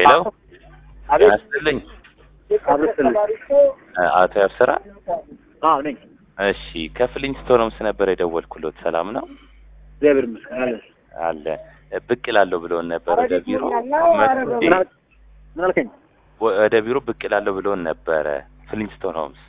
ሄሎ አቤት ያስጥልኝ አብረስልኝ አቶ ያብስራ አዎ ነኝ እሺ ከፍልኝ ስቶኖምስ ነበር የደወልኩሎት ሰላም ነው እግዚአብሔር ይመስገን አለ አለ ብቅ እላለሁ ብለውን ነበር ወደ ቢሮ ምን አል- ምን አልከኝ ወደ ቢሮ ብቅ እላለሁ ብለውን ነበረ ፍሊንስቶን ሆምስ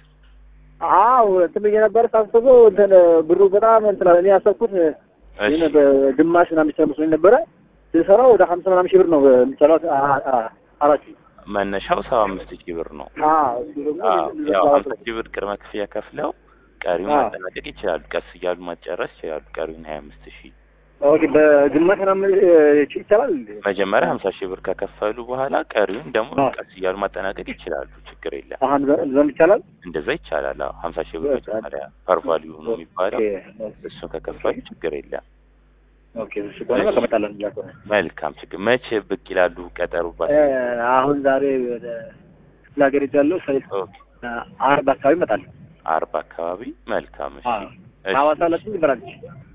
አዎ እንትን ብዬ ነበር ሳስበው እንትን ብሩ በጣም እንትን አለ። እኔ ያሰብኩት እሺ ይሄን በግማሽ ምናምን የሚቻል መስሎኝ ነበረ ስሰራው ወደ ሀምሳ ምናምን ሺህ ብር ነው የሚቻለው አ- አ- አራት ሺህ መነሻው ሰባ አምስት ሺህ ብር ነው አዎ እሱ ደግሞ አዎ፣ ያው እዛው ሀምሳ ሺህ ብር ቅድመ ክፍያ ከፍለው ቀሪውን አዎ። ማጠናቀቅ ይችላሉ ቀስ እያሉ ማጨረስ ይችላሉ ቀሪውን ሀያ አምስት ሺህ ኦኬ በግማሽ ምናምን እ፣ ይቻላል እንዴ? መጀመሪያ ሀምሳ ሺህ ብር ከከፈሉ በኋላ ቀሪውን ደግሞ አዎ። ቀስ እያሉ ማጠናቀቅ ይችላሉ ችግር የለም አሁን ዘንድ ይቻላል እንደዛ ይቻላል አዎ ሀምሳ ሺህ ብር በቃ። መጀመሪያ ፐርቫሊዩ ነው የሚባለው ኦኬ እሱን ከከፈሉ ችግር የለም ኦኬ እሺ ከሆነ በቃ እመጣለሁ እዛ ከሆነ መልካም ችግር መቼ ብቅ ይላሉ ቀጠሩ ባ እ፣ አሁን ዛሬ ወደ ክፍለ ሀገር ሄጃለሁ ሰ- ኦኬ አርብ አካባቢ እመጣለሁ አርባ አካባቢ መልካም እሺ አዎ እሺ። ሐዋሳ ለስንት ይበላለች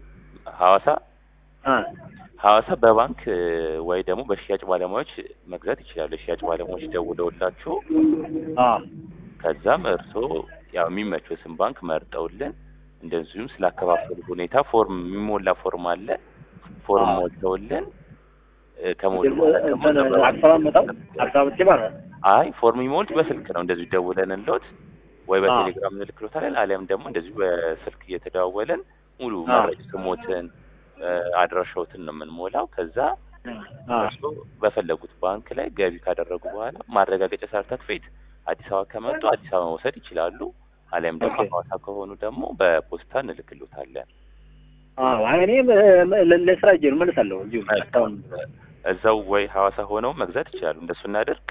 ሐዋሳ አ ሐዋሳ በባንክ እ፣ ወይ ደግሞ በሽያጭ ባለሙያዎች መግዛት ይችላሉ የሽያጭ ባለሙያዎች ደውለውላችሁ አ ከዛም እርስዎ ያው የሚመቾትን ባንክ መርጠውልን እንደዚሁም ስላከፋፈሉ ሁኔታ ፎርም የሚሞላ ፎርም አለ ፎርም አዎ። ሞልተውልን እ፣ ከሞሉ በኋላ ደግሞ እንትን ነበር- አዲስ አበባ መጣው አዲስ አበባ ብቻ ማለት ነው አይ ፎርም የሚሞሉት በስልክ ነው እንደዚሁ ደውለንልዎት ወይ አዎ። በቴሌግራም እንልክሎታለን አሊያም ደግሞ እንደዚሁ በስልክ እየተደዋወለን ሙሉ አዎ። መረጃ ስሞትን እ፣ አድራሻዎትን ነው የምንሞላው ከዛ አ እርስዎ በፈለጉት ባንክ ላይ ገቢ ካደረጉ በኋላ ማረጋገጫ ሰርተፍኬት አዲስ አበባ ከመጡ አዲስ አበባ መውሰድ ይችላሉ አሊያም ደግሞ ኦኬ። ሐዋሳ ከሆኑ ደግሞ በፖስታ እንልክሎታለን አዎ አይ እኔ ለ- ለ- ለስራ ሄጄ ነው እመልሳለሁ እዚሁ እስካሁን እዛው ወይ ሐዋሳ ሆነው መግዛት ይችላሉ እንደሱ እናደርግ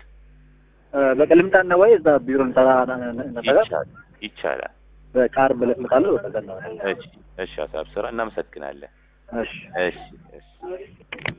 እ፣ በቃ ልምጣና ወይ እዛ ቢሮ ልምጣ ነጠጋ ይቻላል ይቻላል በቃ ዓርብ ዕለት እመጣለሁ በቃ እዛ እናወራለን። እሺ እሺ ሀሳብ ስራ እናመሰግናለን እሺ እሺ እሺ